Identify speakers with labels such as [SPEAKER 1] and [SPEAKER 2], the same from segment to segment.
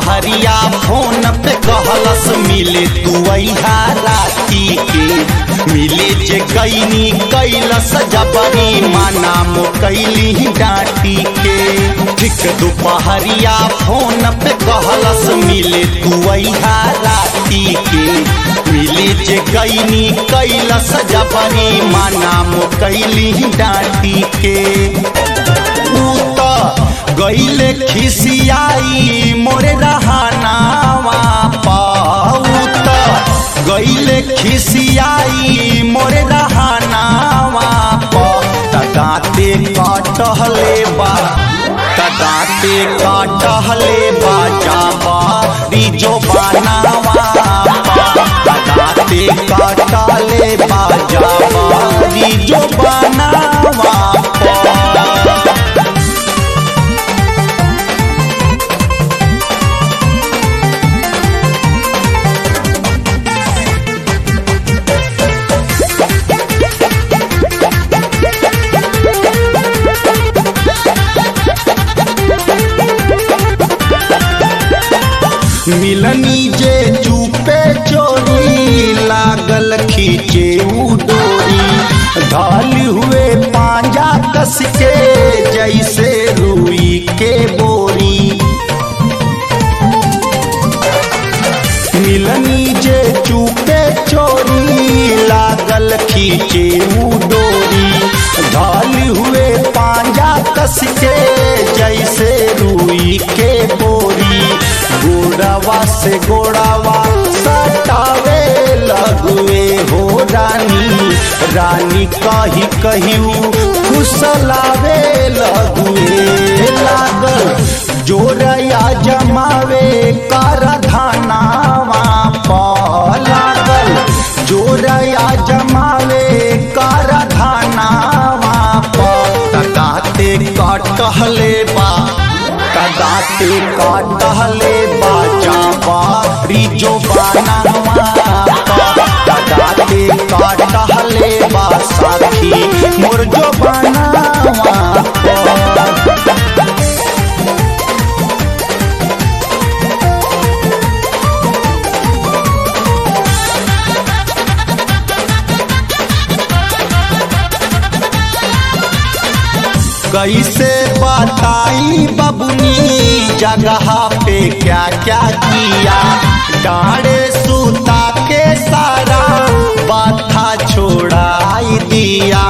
[SPEAKER 1] दोपहरिया फोन पे कहलस मिले तू अहा राती के मिले जे कैनी कैलस जबरी माना मो कैली डांटी के ठीक दोपहरिया फोन पे कहलस मिले तू अहा राती के मिले जे कैनी कैलस जबरी माना मो कैली डांटी के ऊ त गईले खिसियाई मोरे रहनावा पाऊ त गईले खिसियाई मोरे रहनावा प तदाते काटहले बा तदाते काटहले बा जाबा रिजो बनावा तदाते काटले बा जाबा रिजो बनावा पा मिलनी जे चुपे चोरी लागल खींचे उ डोरी ढाल हुए पांजा कस के जैसे रुई के बोरी मिलनी जे चुपे चोरी लागल खींचे उ डोरी ढाल हुए पांजा कस के जैसे रुई के बोरी गोड़ावा से गोड़ावा सटावे लगुए हो रानी रानी कही कहिऊ खुसलावे लगुए लागल जोरया जमावे कर धनावा प लागल जोरया जमावे कर धनावा प तकाते कटहले बा कदाते काटहले बाजा बारी जो बनावा कदाते काटहले बा साथी मोर जो बनावा कैसे बताई बबुनी जगह पे क्या क्या किया डाड़े सूता के सारा बाथा छोड़ाई दिया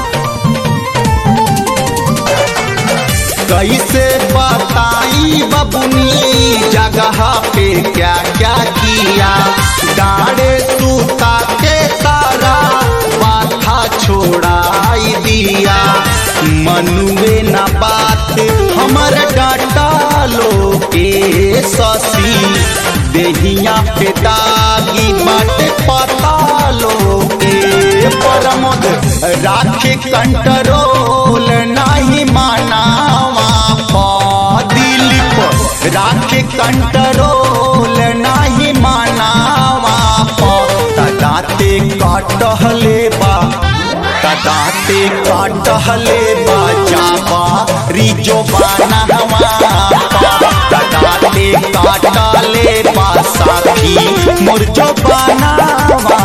[SPEAKER 1] कैसे बताई बबुनी जगह पे क्या क्या किया डाड़े सूता के सारा बाथा छोड़ाई दिया मनुए न बात हमर डाटा लो के ससी देहिया पे दागी बाट पता लो के परमोद राखे कंट्रोल नहीं मानावा पा दिलीप राखे कंट्रोल नहीं मानावा पा तदाते काटहले बा तदाते काटहले बा जाबा रिजो बनावा तदाते काटले बा साथी मुरजो बनावा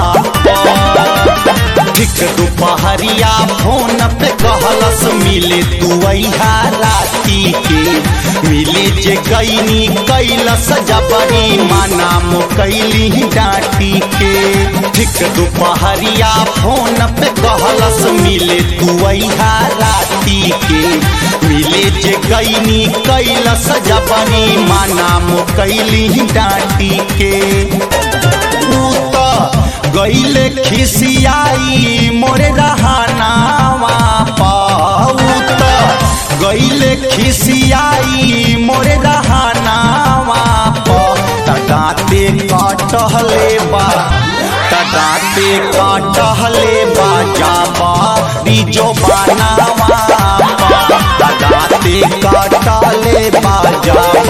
[SPEAKER 1] ठीक दोपहरिया फोन पे कहलस मिले तू अहा राती के मिले जे गईनी कैलस जबरी माना मो कैली डांटी के ठीक दोपहरिया फोन पे कहलस मिले तू अहा राती के मिले जे गईनी कैलस जबरी माना मो कैली डांटी के ऊ त गईले खिसियाई मोरे रहनावा पाऊ त गईले खिसियाई मोरे रहनावा प तदाते काटहले बा तदाते काटहले बा जाबा रिजो बनावा प तदाते काटले बा जाबा